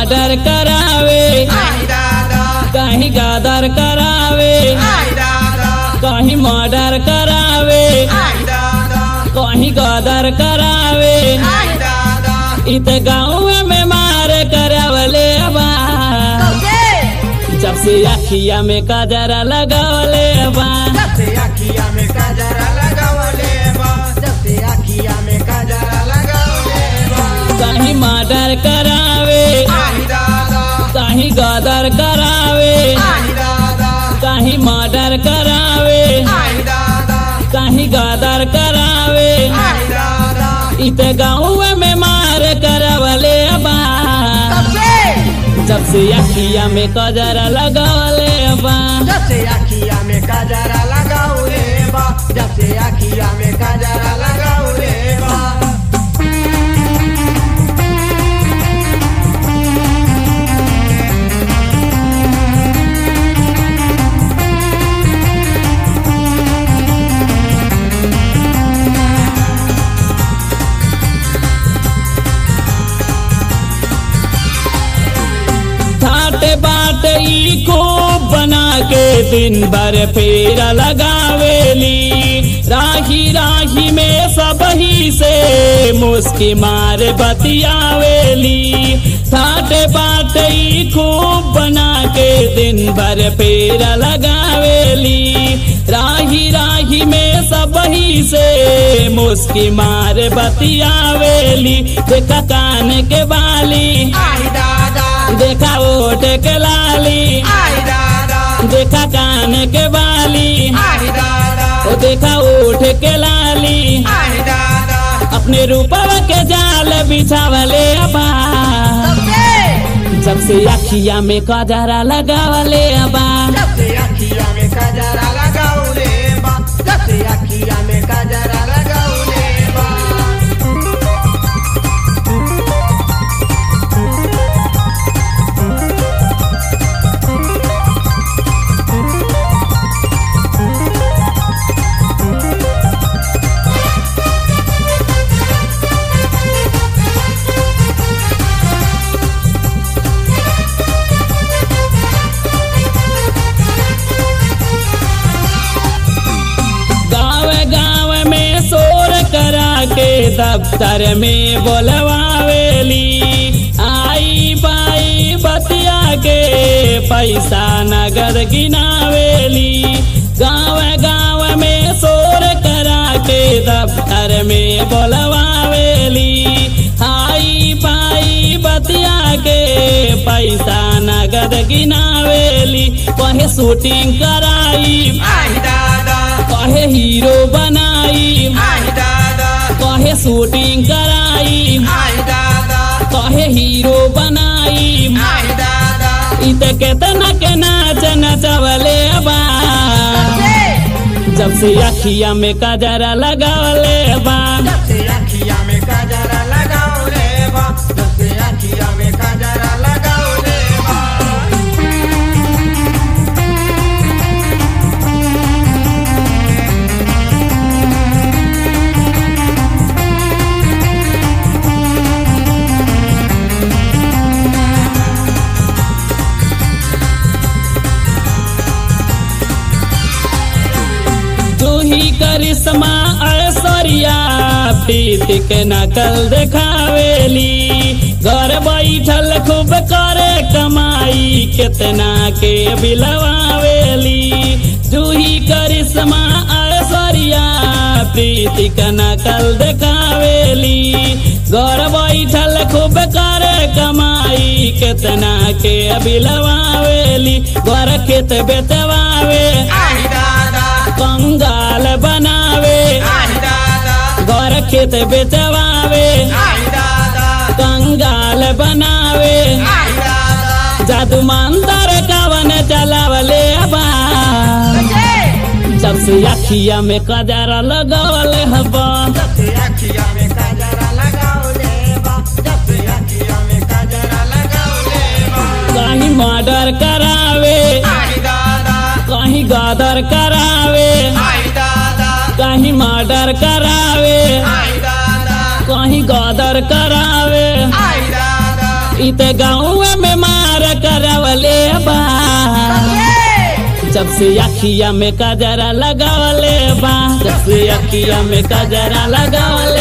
murder करावे आई दादा कहीं गदर करावे आई दादा कहीं मर्डर करावे आई दादा कहीं गदर करावे आई दादा इत गाँव में मार करावले बा जब से अखिया में कजरा लगावले बा जब से अखिया में काजरा लगावले बा जब से अखिया में काजरा लगावले बा कहीं मर्डर करावे आई दादा कहीं गदर करावे आई दादा कहीं मर्डर करावे आई दादा कहीं गदर करावे आई दादा इत गाँव में मार करावले बा जब से अखिया में कजरा लगावले बा जब से अखिया में काजरा लगावले बा जब से अखिया में काजरा लगावले बा ठाट बाट ई खूब बना के दिन भर फेरा लगावेली राही राही में सब ही से मुस्की मार बतियावेली ठाट बाट ई खूब बना के दिन भर फेरा लगावेली राही राही में सब ही से मुस्की मार बतियावेली देखा कान के बाली आई दादा देखा ओट के लाली आई दादा देखा कान के बाली आई दादा ओ देखा ओठ के लाली आई दादा अपने रूपवा के जाल बिछावले अबा जब से अखिया में कजरा लगावले अबा जब से अखिया में काजरा लगावले बा जब से अखिया में काजरा लगावले बा गाँव गाँव में शोर करा के दफ्तर में बोलवावेली आई बाई बतिया के पैसा नगद गिनावेली गाँव गाँव में शोर करा के दफ्तर में बोलवावेली आई बाई बतिया के पैसा नगद गिनावेली कहे शूटिंग कराई आई दादा कहे हीरो बनाई आई दादा कहे शूटिंग कराई आई दादा कहे हीरो बनाई आई दादा इत केतना के नाच नचवले बा जब से अखिया में कजरा लगावले बा जब से अखिया में काजरा लगावले बा जब से अखिया में काजरा लगावले बा तू ही करिश्मा ऐश्वर्या प्रीत के नकल देखावेली घर बैठल खूब करे कमाई कितना के बिलवावेली जूही करिश्मा ऐश्वर्या प्रीति के नकल देखावेली घर बैठल खूब करे कमाई कितना के बिलवावेली घर खेत बेतवावे आई दादा कंगाल बनावे आई दादा घर खेत बेचवावे आई दादा कंगाल बनावे आई दादा जादू मंतर कवन चलावले बा जब से अखिया में कजरा लगवले हबा जब से अखिया में काजरा लगावले बा जब से अखिया में काजरा लगावले बा कहीं मर्डर करावे आई दादा कहीं गदर करावे आई दादा कहीं मर्डर करावे आई दादा कहीं गदर करावे आई दादा इत गाँव में जब से अखिया में कजरा लगावले बा जब से अखिया में कजरा लगावले